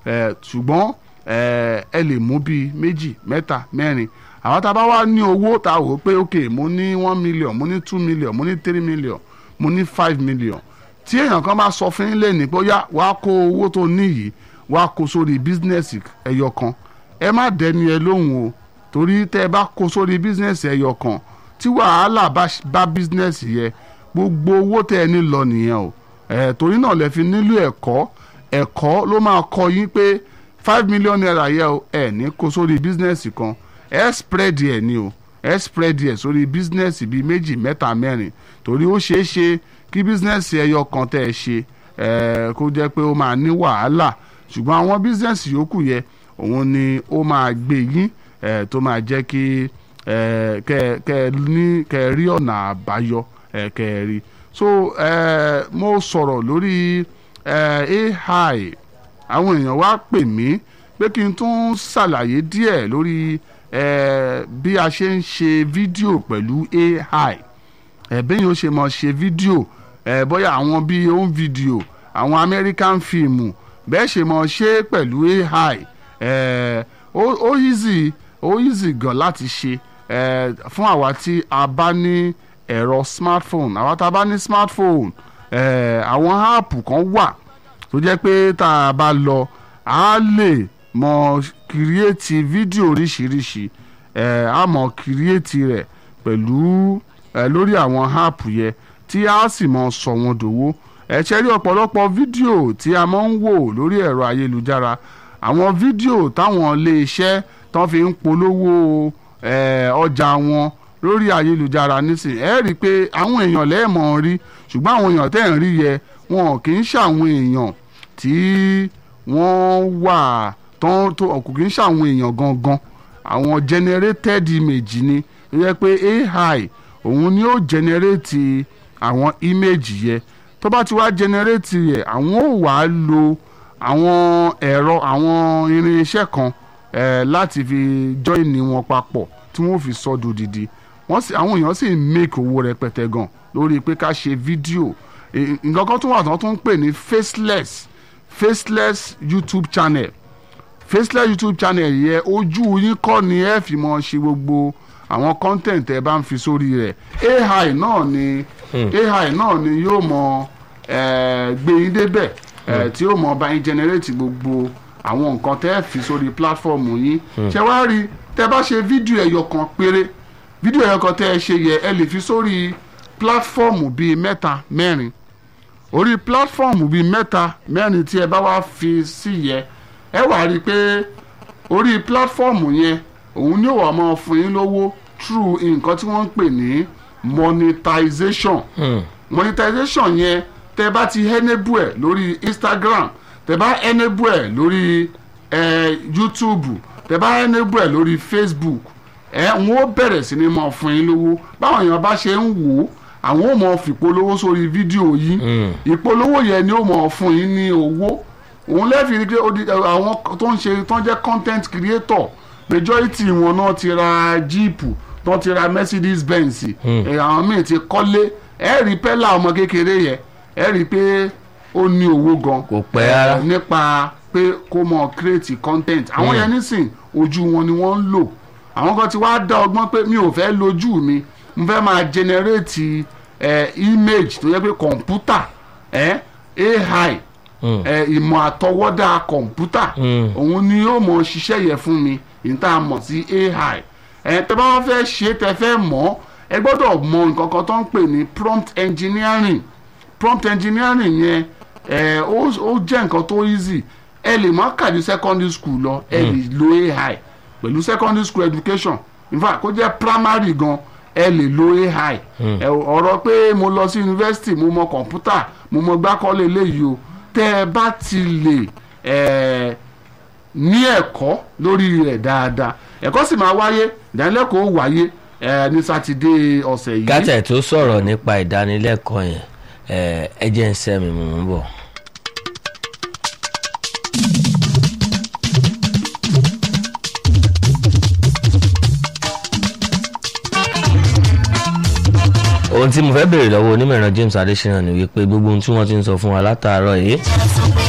ẹ ṣùgbọ́n ẹ ẹ lè mú bíi méjì mẹ́ta mẹ́rin àwọn tá a bá wá ní owó tá a wò ó pé ok mo ní one million mo ní two million mo ní three million mo ní five million tí èèyàn kan bá sọ fún yín lẹ́nu pé ó yá wàá kó owó tó ní yìí wàá kó sórí bísínẹ́sì ẹyọ kan ẹ má dẹni ẹ lóhùn o torí tẹ́ ẹ bá kó sórí bísínẹ́sì ẹyọ kan tí wàhálà bá bá bísínẹ́sì yẹ gbogbo owó tẹ́ ẹ ní lọ nìyẹn o ẹ torí náà lẹ fi nílò ẹ̀kọ́ ẹ̀kọ́ ló máa kọ́ yín pé five million naira yẹ o ẹ ní kó sórí bísínẹ́sì kan ẹ spread ẹ ní o ẹ spread ẹ sórí bísínẹ́sì bíi méjì mẹ́ta mẹ́rin torí ó ṣeé ṣe kí bísínẹ́sì ẹyọ kan tẹ́ ẹ ṣe ẹ kó jẹ́ pé ó máa ní wàhálà ṣùgbọ́n àwọn bísínẹ́sì yòókù yẹ òun ni ó máa gbé yín ẹ tó máa jẹ́ kí ẹ kẹ kẹ ní kẹ rí ọ̀nà àbáyọ ẹ kẹ rí so ẹ mo sọ̀rọ̀ lórí ẹ AI àwọn èèyàn wá pè mí pé kí n tún ṣàlàyé díẹ̀ lórí ẹ bí a ṣe ń ṣe fídíò pẹ̀lú AI ẹ bẹ́yìn ó ṣe mọ̀ ṣe fídíò ẹ bóyá àwọn bíi home video àwọn American fíìmù bẹ́ẹ̀ ṣe mọ̀ ṣe pẹ̀lú AI ẹ ó ó easy ó easy gan láti ṣe ẹ fún àwa tí a bá ní ẹ̀rọ smartphone àwa tá a bá ní smartphone ẹ àwọn áàpù kan wà tó jẹ́ pé tá a bá lọ a lè mọ kírìẹ́tì fídíò oríṣiríṣi ẹ a mọ kírìẹ́tì rẹ̀ pẹ̀lú ẹ lórí àwọn áàpù yẹn tí a sì mọ sọ wọn dòwó ẹ ṣe rí ọ̀pọ̀lọpọ̀ fídíò tí a máa ń wò lórí ẹ̀rọ ayélujára àwọn fídíò táwọn iléeṣẹ́ tán fi ń polówó ẹ ọjà wọn lórí ayélujára nísìnyí ẹ rí i pé àwọn èèyàn lẹ́ẹ̀mọ̀ rí ṣùgbọ́n àwọn èèyàn tẹ́ ń rí yẹ wọn kì í ṣàwọn èèyàn tí wọ́n wà tán tó kò kì í ṣàwọn èèyàn gangan àwọn generated image ni ó yẹ pé AI òun ni ó generate àwọn image yẹ tó bá ti wá generate yẹ àwọn ò wá lo àwọn ẹ̀rọ àwọn irinṣẹ́ kan eh, láti fi join wọn papọ̀ tí wọ́n fi sọ dòdìdì wọ́n sì àwọn èèyàn sì ń make owó rẹpẹtẹ gan lórí pé ká ṣe fídíò nǹkan kan tó wà tán tó ń pè ní faceless faceless YouTube channel faceless YouTube channel yẹ ojú yín kọ́ ni ẹ fi mọ ṣe gbogbo àwọn content ẹ bá ń fi sórí rẹ̀ AI náà ni AI náà ni yóò mọ gbé yín débẹ̀ tí yóò mọ bá yín generate gbogbo àwọn nǹkan tẹ́ ẹ fi sórí platform yín ṣé wàá rí tẹ́ bá ṣe fídíò ẹyọ kan péré fídíò ẹyọ kan tẹ́ ẹ ṣe yẹ ẹ lè fi sórí platform bíi mẹ́ta mẹ́rin orí platform bíi mẹ́ta mẹ́rin tí ẹ bá wá fi sí yẹ ẹ wàá rí i pé orí platform yẹn òun ni ó wà máa fún yín lówó through nǹkan tí wọ́n ń pè ní monetization hmm. monetization yẹn tẹ́ bá ti enable ẹ̀ lórí Instagram tẹ́ bá enable ẹ̀ lórí eh, YouTube tẹ́ bá enable ẹ̀ lórí Facebook ẹ ń ó bẹ̀rẹ̀ sí ni máa fún yín lówó báwọn èèyàn bá ṣe ń wò ó àwọn ò mọ fìpolówó sórí fídíò yìí ìpolówó yẹn ni ó mọ fún yín ní owó òun lẹ́ẹ̀fì rí pé àwọn tó ń ṣe tó ń jẹ́ content creator majority wọn náà ti ra jíìpù tó ti ra Mercedes Benz àwọn míì ti kọ́lé ẹ rí pẹ́lá ọmọ kékeré yẹn ẹ rí i pé ó ní owó gan kò pẹ́ rárá nípa pé kó mọ create content àwọn yẹn nísìn ojú wọn ni wọ́n ń lò àwọn kan ti wá dá ọgbọ́n pé mi ò fẹ́ lójú mi mo fẹ́ máa generate eh, image tó yẹ pé kọ̀ǹpútà eh, AI ìmọ̀ àtọwọ́dá kọ̀ǹpútà òun ni yóò mọ̀ ṣiṣẹ́ yẹn fún mi ìta mọ̀ sí AI ẹ̀ tẹ́ bá wá fẹ́ ṣe tẹ́ fẹ́ mọ̀ ẹ gbọ́dọ̀ mọ̀ nǹkan kan tó ń pè ní prompt engineering prompt engineering yẹn ẹ̀ ó jẹ́ nǹkan tó easy ẹ lè má kàdí secondary school lọ ẹ lè lo AI pẹ̀lú secondary school education in fact kó jẹ́ primary gan ẹ lè lo AI ọ̀rọ̀ pé mo lọ sí university mo mọ̀ kọ̀ǹpútà mo mọ̀ gbákọ́lé eléyìí o tẹ́ ẹ bá ti lè ní ẹ̀kọ́ lórí rẹ̀ dáadáa ẹ̀kọ́ sì máa wáyé ìdánilẹ́kọ̀ọ́ wáyé ní sátidé ọ̀sẹ̀ yìí. gátẹ̀ tó sọ̀rọ̀ nípa ìdánilẹ́kọ̀ọ́ yẹn ẹ jẹ́ ń sẹ́mi mò ń bọ̀. ohun tí mo fẹ́ béèrè lọ́wọ́ onímọ̀ ẹ̀rọ James Adesina ni wípé gbogbo ohun tí wọ́n ti ń sọ fún wa látàárọ̀ yìí